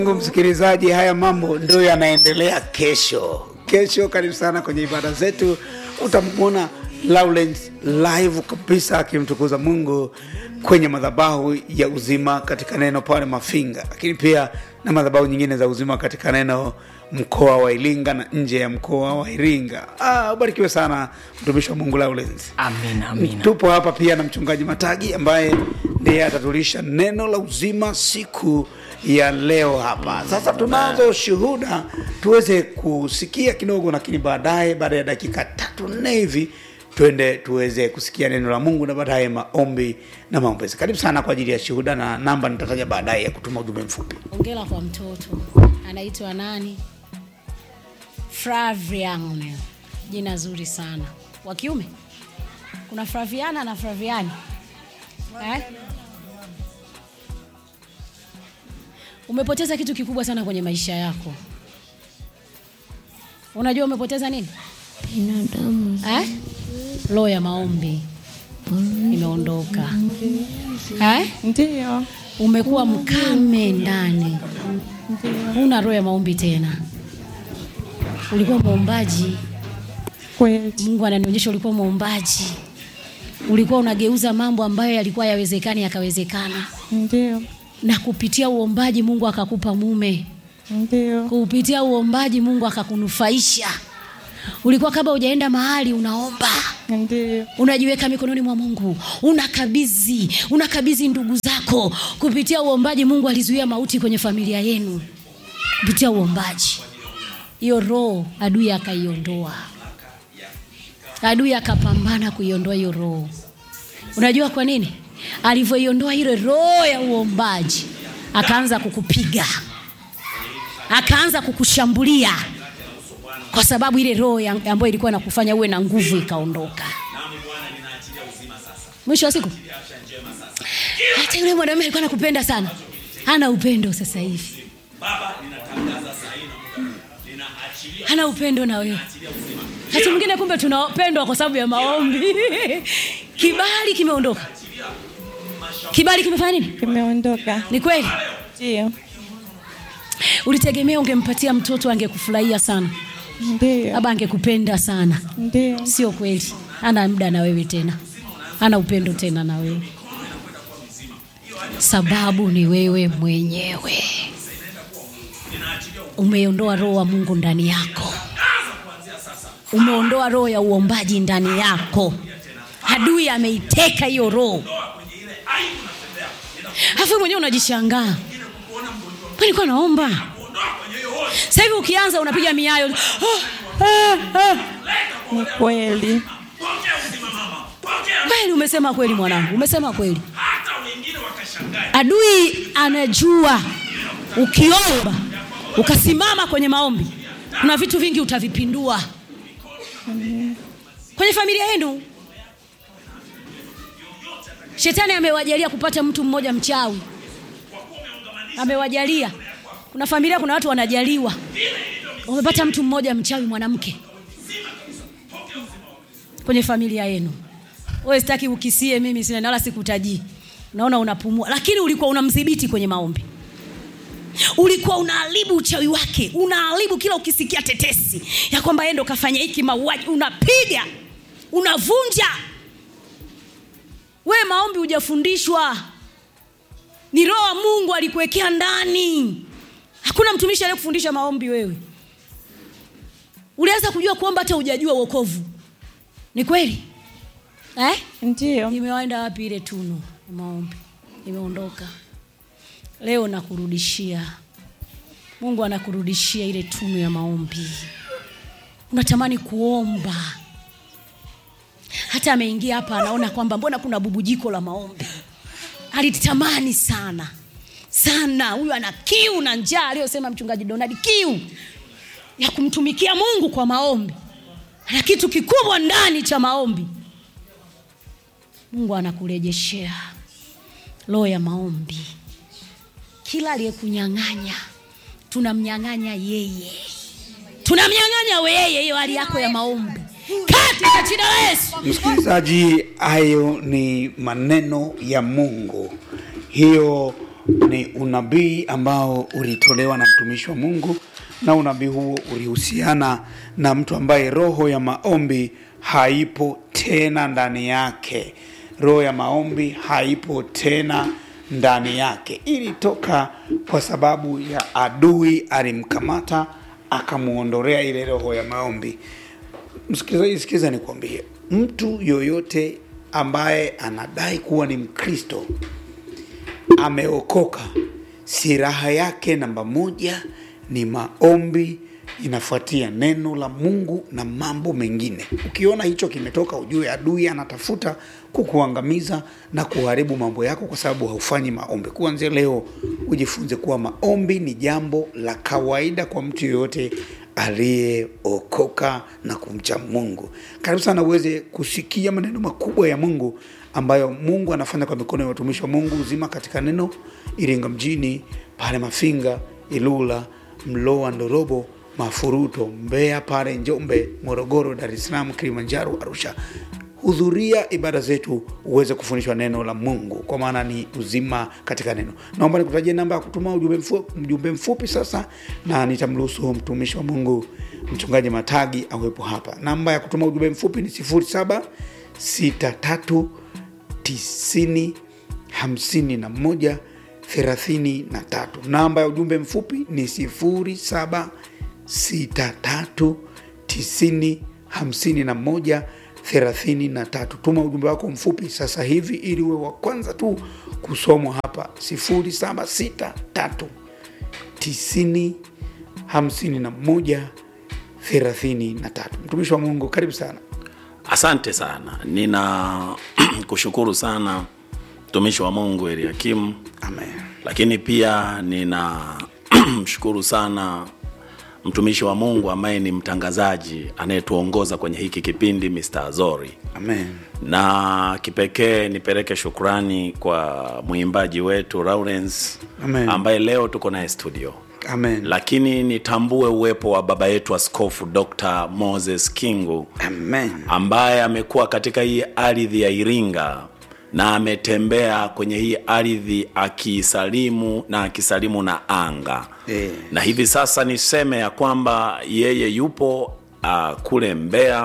Mungu msikilizaji, haya mambo ndio yanaendelea kesho. Kesho karibu sana kwenye ibada zetu, utamwona Lawrence live kabisa akimtukuza Mungu kwenye madhabahu ya uzima katika neno pale Mafinga, lakini pia na madhabahu nyingine za uzima katika neno mkoa wa Iringa na nje ya mkoa wa Iringa. Ah, ubarikiwe sana mtumishi wa Mungu Lawrence. Amina, amina. Tupo hapa pia na mchungaji Matagi ambaye ndiye atatulisha neno la uzima siku ya leo hapa. Sasa tunazo shuhuda tuweze kusikia kidogo, lakini baadaye, baada ya dakika tatu nne hivi twende tuweze kusikia neno la Mungu na baadaye maombi na maombezi. Karibu sana kwa ajili ya shuhuda, na namba nitataja baadaye ya kutuma ujumbe mfupi. Ongela kwa mtoto anaitwa nani? Flavian, jina zuri sana. Wa kiume kuna Flaviana na Flaviani eh? Umepoteza kitu kikubwa sana kwenye maisha yako. Unajua umepoteza nini binadamu eh? Roho ya maombi imeondoka eh? ndio Umekuwa mkame ndani, huna roho ya maombi tena. Ulikuwa mwombaji, kweli Mungu ananionyesha ulikuwa mwombaji, ulikuwa unageuza mambo ambayo yalikuwa yawezekani yakawezekana, ndio na kupitia uombaji Mungu akakupa mume, ndio kupitia uombaji Mungu akakunufaisha. Ulikuwa kabla hujaenda mahali unaomba ndio unajiweka mikononi mwa Mungu, unakabidhi unakabidhi ndugu zako. Kupitia uombaji Mungu alizuia mauti kwenye familia yenu, kupitia uombaji. Hiyo roho adui akaiondoa, adui akapambana kuiondoa hiyo roho. Unajua kwa nini? Alivyoiondoa ile roho ya uombaji, akaanza kukupiga, akaanza kukushambulia kwa sababu ile roho ya- ambayo ilikuwa inakufanya uwe na nguvu ikaondoka. Mwisho wa siku, hata yule mwanamume alikuwa anakupenda sana, hana upendo sasa hivi, hana upendo na wewe. Hata mwingine kumbe tunapendwa kwa sababu ya maombi. Kibali kimeondoka, kibali kimefanya nini? kimeondoka Ni kweli ndio ulitegemea ungempatia mtoto angekufurahia sana, ndio labda angekupenda sana. ndio Sio kweli, hana muda na wewe tena, hana upendo tena na wewe. Sababu ni wewe mwenyewe, umeondoa roho wa Mungu ndani yako, umeondoa roho ya uombaji ndani yako. Adui ameiteka hiyo roho, alafu mwenyewe unajishangaa, nilikuwa naomba. Sasa hivi ukianza unapiga miayo ah, ah, ah. ni kweli Kweli umesema kweli mwanangu, umesema kweli. Adui anajua ukiomba ukasimama kwenye maombi, kuna vitu vingi utavipindua kwenye familia yenu. Shetani amewajalia kupata mtu mmoja mchawi, amewajalia. Kuna familia, kuna watu wanajaliwa, wamepata mtu mmoja mchawi mwanamke kwenye familia yenu. Wewe sitaki ukisie, mimi sina wala sikutajii, naona unapumua, lakini ulikuwa unamdhibiti kwenye maombi, ulikuwa unaharibu uchawi wake, unaharibu kila ukisikia tetesi ya kwamba yeye ndo kafanya hiki mauaji, unapiga unavunja. We maombi hujafundishwa, ni roho wa Mungu alikuwekea ndani. Hakuna mtumishi aliyekufundisha maombi. Wewe ulianza kujua kuomba hata hujajua wokovu. Ni kweli eh? ndio Imewaenda wapi ile tunu ya maombi? Imeondoka. Leo nakurudishia, Mungu anakurudishia ile tunu ya maombi. Unatamani kuomba, hata ameingia hapa anaona kwamba mbona kuna bubujiko la maombi. Alitamani sana sana, huyu ana kiu na njaa, aliyosema mchungaji Donald, kiu ya kumtumikia Mungu kwa maombi. Ana kitu kikubwa ndani cha maombi. Mungu anakurejeshea roho ya maombi. Kila aliyekunyang'anya tunamnyang'anya yeye, tunamnyang'anya yeye hiyo hali yako ya maombi katika jina la Yesu. Msikilizaji, hayo ni maneno ya Mungu. Hiyo ni unabii ambao ulitolewa na mtumishi wa mungu na unabii huo ulihusiana na mtu ambaye roho ya maombi haipo tena ndani yake roho ya maombi haipo tena ndani yake ilitoka kwa sababu ya adui alimkamata akamwondolea ile roho ya maombi msikilizaji sikiza nikwambie mtu yoyote ambaye anadai kuwa ni mkristo ameokoka siraha yake namba moja ni maombi inafuatia neno la mungu na mambo mengine ukiona hicho kimetoka ujue adui anatafuta kukuangamiza na kuharibu mambo yako kwa sababu haufanyi maombi kuanzia leo ujifunze kuwa maombi ni jambo la kawaida kwa mtu yoyote aliyeokoka na kumcha mungu karibu sana uweze kusikia maneno makubwa ya mungu ambayo mungu anafanya kwa mikono ya watumishi wa mungu uzima katika neno iringa mjini pale mafinga ilula mloa ndorobo mafuruto mbeya pale njombe morogoro dar es salaam kilimanjaro arusha hudhuria ibada zetu uweze kufundishwa neno la mungu kwa maana ni uzima katika neno naomba nikutajie namba ya kutuma ujumbe mfupi, mjumbe mfupi sasa na nitamruhusu mtumishi wa mungu mchungaji matagi awepo hapa namba ya kutuma ujumbe mfupi ni 07 63 90 51 33 namba ya ujumbe mfupi ni 07 63 90 51 33 tuma ujumbe wako mfupi sasa hivi ili uwe wa kwanza tu kusomwa hapa 0763 90 51 33 mtumishi wa mungu karibu sana Asante sana, nina kushukuru sana mtumishi wa Mungu Eliakim, amen lakini pia nina mshukuru sana mtumishi wa Mungu ambaye ni mtangazaji anayetuongoza kwenye hiki kipindi Mr. Azori, amen na kipekee nipeleke shukrani kwa mwimbaji wetu Lawrence Amen. ambaye leo tuko naye studio amen lakini nitambue uwepo wa baba yetu askofu Dr. Moses Kingu amen ambaye amekuwa katika hii ardhi ya Iringa na ametembea kwenye hii ardhi akisalimu na akisalimu na anga Eh. na hivi sasa niseme ya kwamba yeye yupo uh, kule Mbeya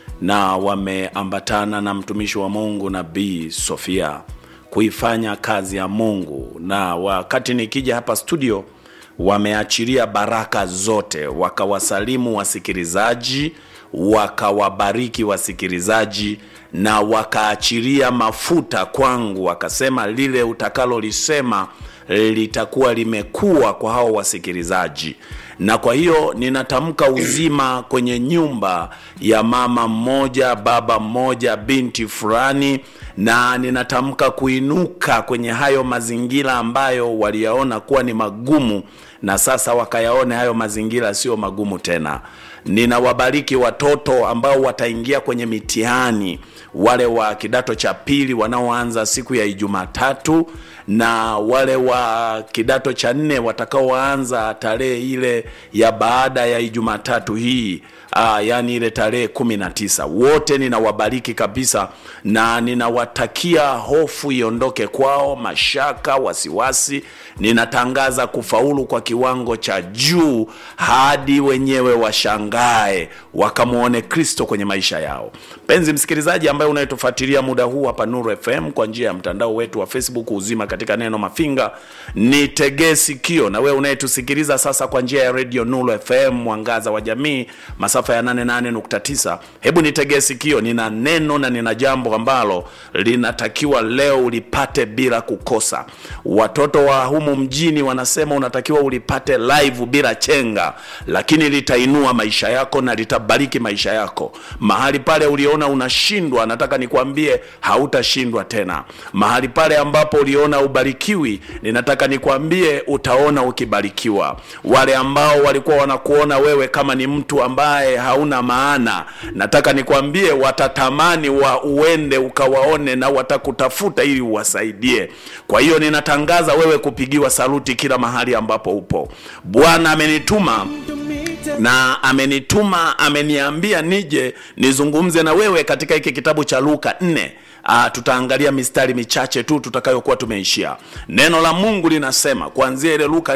na wameambatana na mtumishi wa Mungu Nabii Sofia kuifanya kazi ya Mungu, na wakati nikija hapa studio wameachilia baraka zote, wakawasalimu wasikilizaji, wakawabariki wasikilizaji na wakaachilia mafuta kwangu, wakasema lile utakalolisema litakuwa limekuwa kwa hao wasikilizaji na kwa hiyo ninatamka uzima kwenye nyumba ya mama mmoja baba mmoja binti fulani na ninatamka kuinuka kwenye hayo mazingira ambayo waliyaona kuwa ni magumu na sasa wakayaone hayo mazingira sio magumu tena ninawabariki watoto ambao wataingia kwenye mitihani wale wa kidato cha pili wanaoanza siku ya Ijumatatu na wale wa kidato cha nne watakaoanza tarehe ile ya baada ya Ijumatatu hii Aa, yani ile tarehe kumi na tisa wote ninawabariki kabisa na ninawatakia hofu iondoke kwao mashaka wasiwasi ninatangaza kufaulu kwa kiwango cha juu hadi wenyewe washangae wakamwone kristo kwenye maisha yao mpenzi msikilizaji ambaye unayetufuatilia muda huu hapa nuru fm kwa njia ya mtandao wetu wa facebook uzima katika neno mafinga nitegee sikio na wewe unayetusikiliza sasa kwa njia ya redio nuru fm mwangaza wa jamii masafa ya 88.9 hebu nitegee sikio nina neno na nina jambo ambalo linatakiwa leo ulipate bila kukosa watoto wa humu mjini wanasema unatakiwa ulipate live bila chenga lakini litainua maisha yako na litabariki maisha yako mahali pale uliona unashindwa nataka nikwambie hautashindwa tena mahali pale ambapo uliona ubarikiwi ninataka nikwambie utaona ukibarikiwa wale ambao walikuwa wanakuona wewe kama ni mtu ambaye hauna maana nataka nikwambie watatamani wa uende ukawaone na watakutafuta ili uwasaidie kwa hiyo ninatangaza wewe kupigiwa saluti kila mahali ambapo upo bwana amenituma na amenituma ameniambia nije nizungumze na wewe katika hiki kitabu cha luka 4 Uh, tutaangalia mistari michache tu tutakayokuwa tumeishia neno la mungu linasema kuanzia ile luka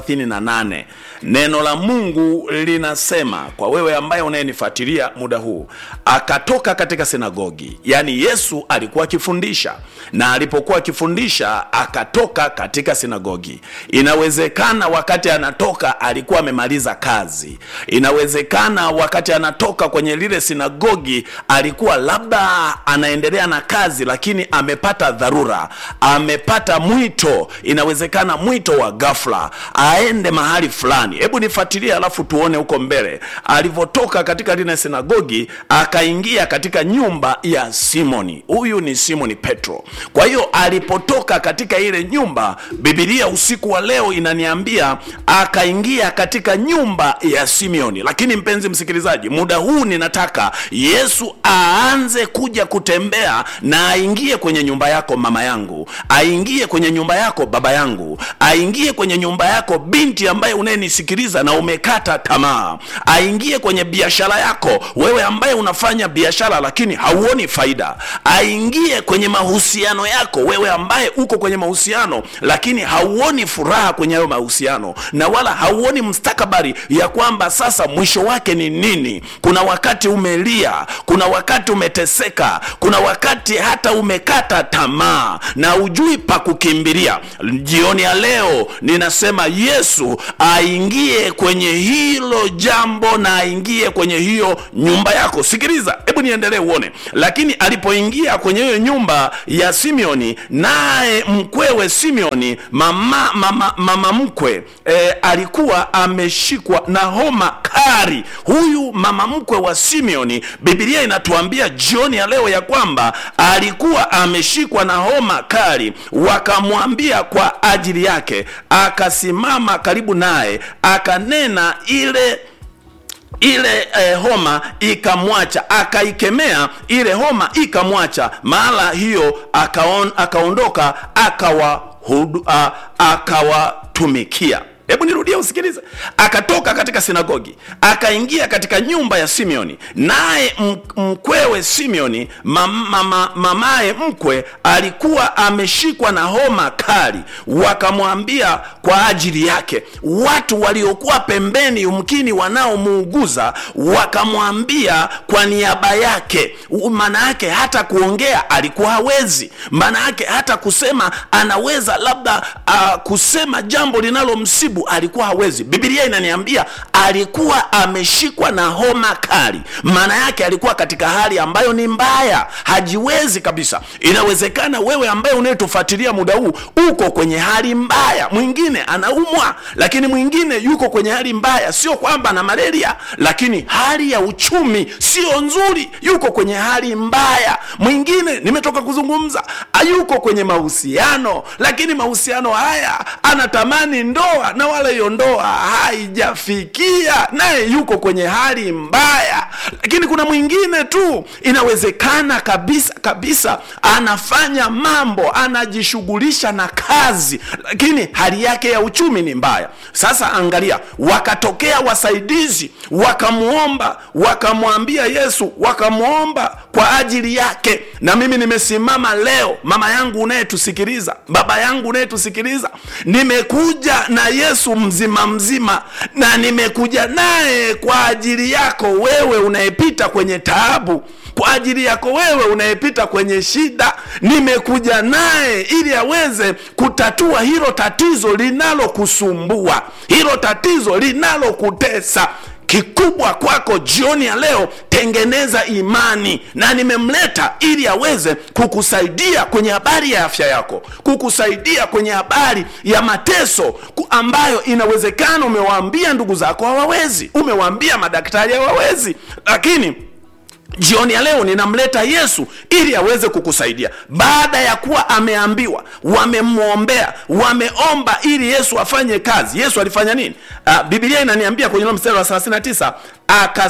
438 neno la mungu linasema kwa wewe ambaye unayenifuatilia muda huu akatoka katika sinagogi yaani yesu alikuwa akifundisha na alipokuwa akifundisha akatoka katika sinagogi inawezekana wakati anatoka alikuwa amemaliza kazi inawezekana wakati anatoka kwenye lile sinagogi alikuwa labda anaendelea na kazi lakini amepata dharura amepata mwito inawezekana mwito wa ghafla aende mahali fulani hebu nifuatilie alafu tuone huko mbele alivyotoka katika lile sinagogi akaingia katika nyumba ya simoni huyu ni simoni petro kwa hiyo alipotoka katika ile nyumba bibilia usiku wa leo inaniambia akaingia katika nyumba ya simeoni lakini mpenzi msikilizaji muda huu ninataka yesu aanze kuja kutembea na aingie kwenye nyumba yako mama yangu aingie kwenye nyumba yako baba yangu aingie kwenye nyumba yako binti ambaye unayenisikiliza na umekata tamaa aingie kwenye biashara yako wewe ambaye unafanya biashara lakini hauoni faida aingie kwenye mahusiano yako wewe ambaye uko kwenye mahusiano lakini hauoni furaha kwenye hayo mahusiano na wala hauoni mstakabari ya kwamba sasa mwisho wake ni nini kuna wakati umelia kuna wakati umeteseka kuna wakati hata umekata tamaa na ujui pa kukimbilia jioni ya leo ninasema yesu aingie kwenye hilo jambo na aingie kwenye hiyo nyumba yako sikiliza hebu niendelee uone lakini alipoingia kwenye hiyo nyumba ya simeoni naye mkwewe simeoni mama, mama, mama mkwe e, alikuwa ameshikwa na homa kari huyu mama mkwe wa simeoni bibilia inatuambia jioni ya leo ya kwamba alikuwa ameshikwa na homa kali wakamwambia kwa ajili yake akasimama karibu naye akanena ile ile eh, homa ikamwacha akaikemea ile homa ikamwacha mahala hiyo akaon, akaondoka akawatumikia akawa hebu nirudie usikilize akatoka katika sinagogi akaingia katika nyumba ya simeoni naye mkwewe simeoni mamaye mama, mamaye mkwe alikuwa ameshikwa na homa kali wakamwambia kwa ajili yake watu waliokuwa pembeni yumkini wanaomuuguza wakamwambia kwa niaba yake maana yake hata kuongea alikuwa hawezi maana yake hata kusema anaweza labda uh, kusema jambo linalomsibu alikuwa hawezi bibilia inaniambia alikuwa ameshikwa na homa kali maana yake alikuwa katika hali ambayo ni mbaya hajiwezi kabisa inawezekana wewe ambaye unayetufuatilia muda huu uko kwenye hali mbaya mwingine anaumwa lakini mwingine yuko kwenye hali mbaya sio kwamba ana malaria lakini hali ya uchumi sio nzuri yuko kwenye hali mbaya mwingine nimetoka kuzungumza yuko kwenye mahusiano lakini mahusiano haya anatamani ndoa na wala hiyo ndoa haijafikia naye yuko kwenye hali mbaya lakini kuna mwingine tu inawezekana kabisa kabisa anafanya mambo anajishughulisha na kazi lakini hali yake ya uchumi ni mbaya sasa angalia wakatokea wasaidizi wakamwomba wakamwambia yesu wakamwomba kwa ajili yake na mimi nimesimama leo mama yangu unayetusikiliza baba yangu unayetusikiliza nimekuja na yesu mzima mzima na nimekuja naye kwa ajili yako wewe unayepita kwenye taabu kwa ajili yako wewe unayepita kwenye shida nimekuja naye ili aweze kutatua hilo tatizo linalokusumbua hilo tatizo linalokutesa kikubwa kwako jioni ya leo tengeneza imani na nimemleta ili aweze kukusaidia kwenye habari ya afya yako kukusaidia kwenye habari ya mateso ambayo inawezekana umewaambia ndugu zako hawawezi umewaambia madaktari hawawezi lakini jioni ya leo ninamleta yesu ili aweze kukusaidia baada ya kuwa ameambiwa wamemwombea wameomba ili yesu afanye kazi yesu alifanya nini uh, bibilia inaniambia kwenye mstari wa 39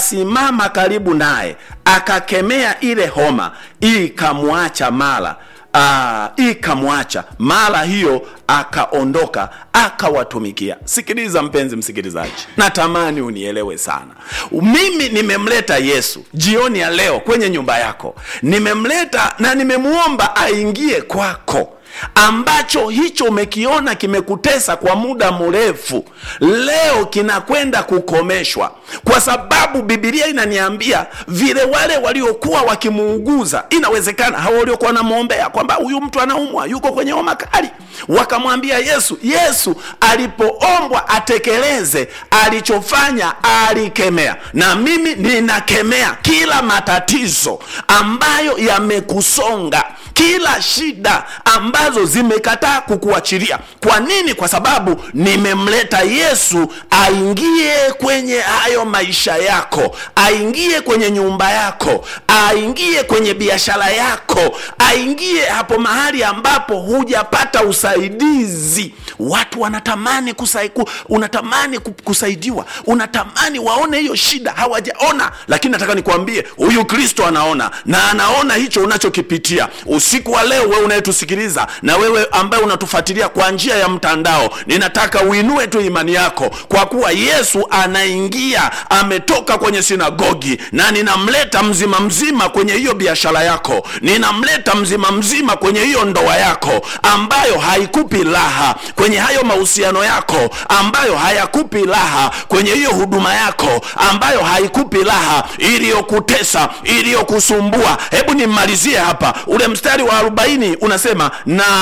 akasimama karibu naye akakemea ile homa ikamwacha mara aa, ikamwacha mara hiyo akaondoka akawatumikia sikiliza mpenzi msikilizaji natamani unielewe sana mimi nimemleta yesu jioni ya leo kwenye nyumba yako nimemleta na nimemwomba aingie kwako ambacho hicho umekiona kimekutesa kwa muda mrefu leo kinakwenda kukomeshwa kwa sababu bibilia inaniambia vile wale waliokuwa wakimuuguza inawezekana hawa waliokuwa wanamwombea kwamba huyu mtu anaumwa yuko kwenye homa kali wakamwambia yesu yesu alipoombwa atekeleze alichofanya alikemea na mimi ninakemea kila matatizo ambayo yamekusonga kila shida ambazo zimekataa kukuachilia kwa nini kwa sababu nimemleta yesu aingie kwenye hayo maisha yako aingie kwenye nyumba yako aingie kwenye biashara yako aingie hapo mahali ambapo hujapata usaidizi watu wanatamani kusaiku, unatamani ku- kusaidiwa unatamani waone hiyo shida hawajaona lakini nataka nikwambie huyu kristo anaona na anaona hicho unachokipitia usiku wa leo wewe unayetusikiliza na wewe ambaye unatufuatilia kwa njia ya mtandao ninataka uinue tu imani yako kwa kuwa yesu anaingia ametoka kwenye sinagogi na ninamleta mzima mzima kwenye hiyo biashara yako ninamleta mzima mzima kwenye hiyo ndoa yako ambayo haikupi raha kwenye hayo mahusiano yako ambayo hayakupi raha kwenye hiyo huduma yako ambayo haikupi raha iliyokutesa iliyokusumbua hebu nimmalizie hapa ule mstari wa arobaini unasema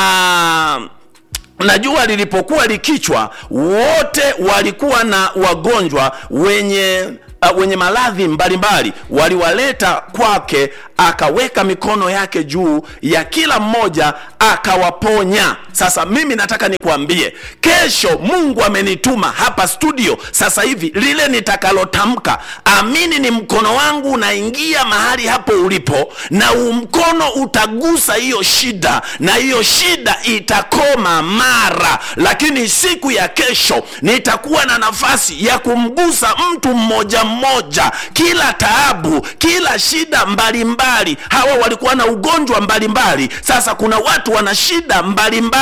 na na jua lilipokuwa likichwa wote walikuwa na wagonjwa wenye uh, wenye maradhi mbalimbali waliwaleta kwake akaweka mikono yake juu ya kila mmoja akawaponya sasa mimi nataka nikwambie kesho mungu amenituma hapa studio sasa hivi lile nitakalotamka amini ni mkono wangu unaingia mahali hapo ulipo na huu mkono utagusa hiyo shida na hiyo shida itakoma mara lakini siku ya kesho nitakuwa na nafasi ya kumgusa mtu mmoja mmoja kila taabu kila shida mbalimbali mbali. hawa walikuwa na ugonjwa mbalimbali mbali. sasa kuna watu wana shida mbalimbali